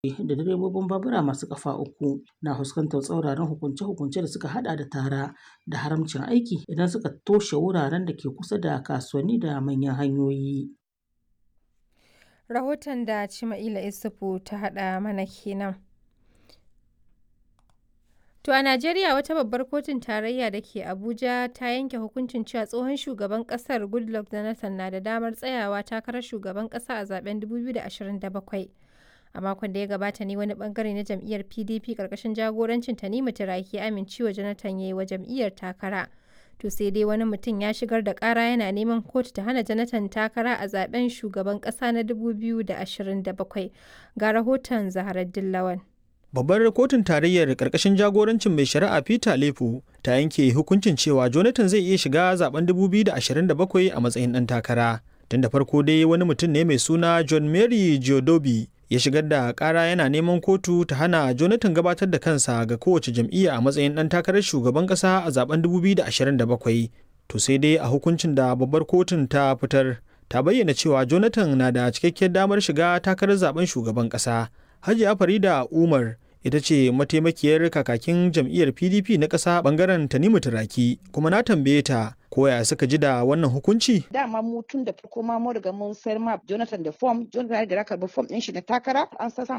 da direbobin babura masu kafa uku na fuskantar tsauraran hukunce-hukunce da suka hada da tara da haramcin aiki idan suka toshe wuraren da ke kusa da kasuwanni da manyan hanyoyi. Rahoton da Cima'ila Isufu ta haɗa mana kenan. To a Najeriya wata babbar kotun tarayya da ke Abuja ta yanke hukuncin cewa tsohon shugaban kasar Goodluck Jonathan na da damar tsayawa takarar shugaban kasa a zaben 2027. A makon da ya gabata ne wani bangare na jam'iyyar PDP karkashin jagorancin Tanimu Turaki amincewa Jonathan ya yi wa jam'iyyar takara. To sai dai wani mutum ya shigar da kara yana neman kotu ta hana Jonathan takara a zaben shugaban kasa na 2027. Ga rahoton Zaharaddin Lawan. Babbar kotun tarayyar karkashin jagorancin mai shari'a Peter Lefu ta yanke hukuncin cewa Jonathan zai iya shiga zaben 2027 a matsayin ɗan takara. Tun da farko dai wani mutum ne mai suna John Mary Giodobi ya shigar da ƙara yana neman kotu ta hana Jonathan gabatar da kansa ga kowace jam'iyya a matsayin ɗan takarar shugaban ƙasa a zaben 2027. To sai dai a hukuncin da babbar kotun ta fitar ta bayyana cewa Jonathan na da cikakkiyar damar shiga takarar zaben shugaban ƙasa. Hajiya Farida Umar ita ce mataimakiyar kakakin jam'iyyar PDP na ƙasa bangaren Tanimu Turaki kuma na tambaye ta koya suka ji da wannan hukunci? Dama mu tun da farko ma mun riga mun sayar ma Jonathan da form, Jonathan ya riga karɓi form ɗin shi na takara, an sa